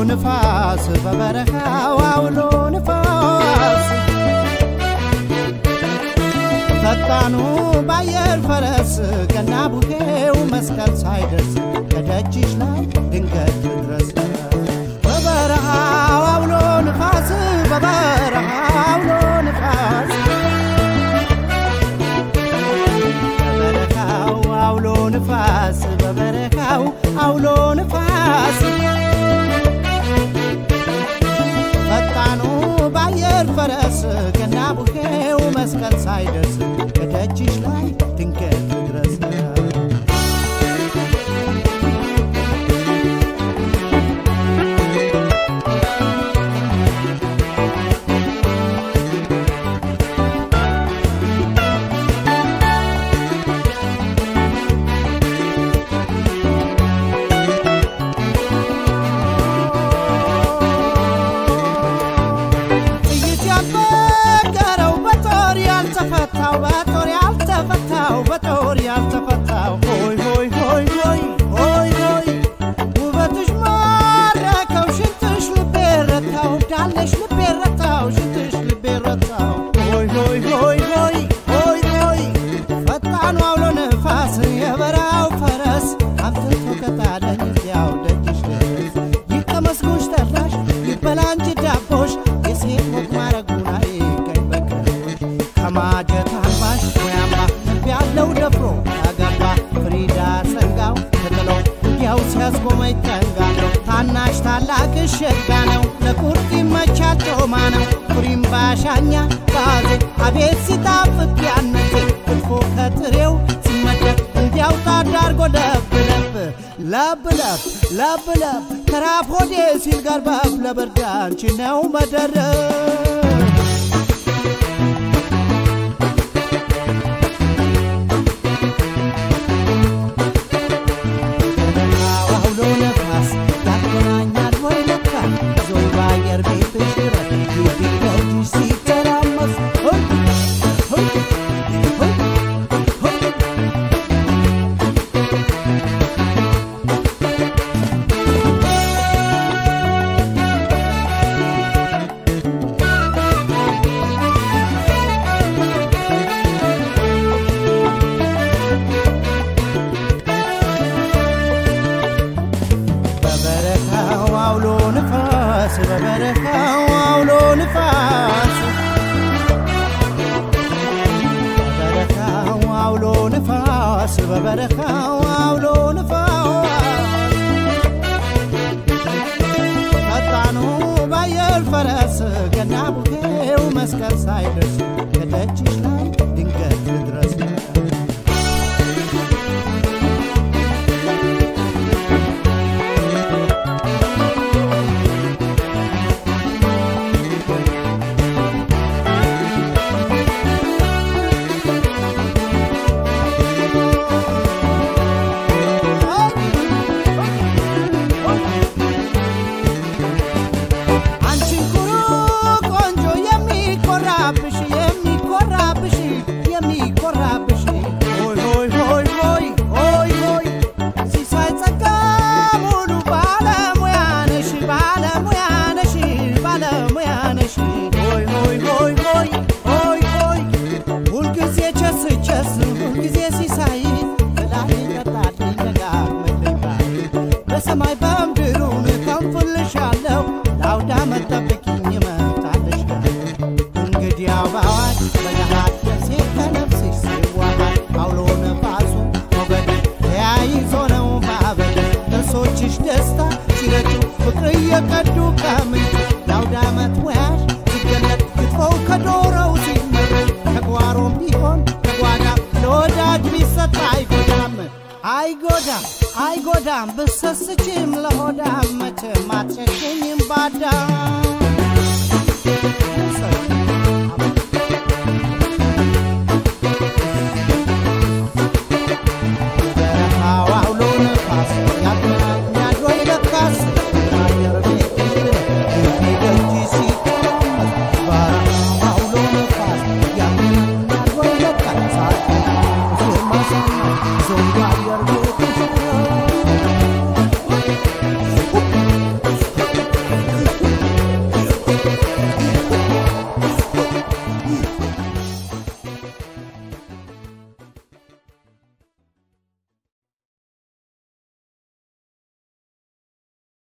ንፋስ በበረሃው አውሎ ንፋስ ፈጣኑ ባየር ፈረስ ገና ቡሄው መስቀል ሳይደርስ ከደጅሽ ላይ ድንገት ድረስ በበረሃው አውሎ ንፋስ በበረሃው አውሎ ንፋስ በበረሃው አውሎ ንፋስ በበረሃው አውሎ ንፋስ ፈጣኑ ባየር ፈረስ ገና ቡሄው መስቀል ሳይደርስ ከደጅሽ ላይ ድንገት ድረስ ጥይት ያልበገረው በጦር ያልተፈታው በጦር ያልተፈታው በጦር ያልተፈታው ሆይ ሆይ ሆይ ሆይ ሆይ ሆይ ውበትሽ ማረከው ሽንትሽ ልቤ ረታው ዳለሽ ልቤ ረታው ሽንትሽ ልቤ ረታው ሆይ ሆይ ሆይ ሆይ ሆይ ሆይ ፈጣኑ አውሎ ነፋስ የበራው ፈረስ አምጥቶ ከጣለኝ እዚያው ደጅሽ ድረስ ይቀመስጎሽ ጠላሽ ይበላ እንጂ ዳቦሽ የሴት ወግ ማረጉን አይቀኝ በቀሮሽ ከማጀት አልባሽ ሙያማ ያለው ደፍሮ ያገባ ፍሪዳ ሰንጋው ተጥሎ ውጊያው ሲያስቆመኝ ጠንጋ ነው ታናሽ ታላቅሽ ሸጋ ነው ለቁርጥ ይመቻል ጮማ ነው ኩሪም ባሻኛ ባዜ አቤት ሲጣፍጥ ያነቴ ክትፎ ከጥሬው ሲመደብ እንዲያው ታዳርጎ ለብ ለብ ለብ ለብ ለብ ለብ ከራፍ ሆዴ ሲል ገርበብ ለብርድ አንቺ ነው መደረብ አውሎ ነፋስ ያገናኛል ወይ ለካ ዞይ በአየር ቤትሽ ድረስ ግቢ ደጅሽ ሲተራመስ ሆይ ሆይ ሆይ ሆይ በበረካው አውሎ ንፋስ በበረካው አውሎ ንፋስ በበረካው አውሎ ንፋስ በበረካው አውሎ ንፋስ ፈጣኑ ባየር ፈረስ ገና ቡሄው መስቀል ሳይደርስ ከደጅሽ ላይ ድንገት ድረስ አንቺን ኩሩ ቆንጆ የሚኮራብሽ የሚኮራብሽ የሚኮራብሽ ሆይ ሆይ ሆይ ሆይ ሆይ ሆይ ሲሳይ ጸጋ ሙሉ ባለሙያ ነሽ ባለሙያ ነሽ ባለሙያ ነሽ ሆይ ሆይ ሆይ ሆይ ሆይ ሆይ ሁልጊዜ ቸስ ቸስ ሁልጊዜ ሲሳይ በላይ ቀጣልኝ ደጋግመልኝ ባይ በሰማይ በምድሩን ከንፍልሻለሁ ለአውዳ መጠብቅኝ እመጣልሽ እንግዲህ አባዋች በገሃድ ነፍሴ ከነፍስሽ ሲዋሃድ አውሎ ነፋሱ ሞገድ ተያይዞ ነው ማበድ ጥርሶችሽ ደስታ ሲረጩ ፍቅር እየቀዱ ከምንጩ ለአውደ ዓመት ሙያሽ ሲገለጥ ክትፎው ከዶሮው ሲመረጥ ከጓሮም ቢሆን ከጓዳ ለወዳጅ ቢሰጥ አይጎዳም አይጎዳም አይጎዳም ብሰስችም ለሆዳም መቼም አትሸሸኝም ባዳም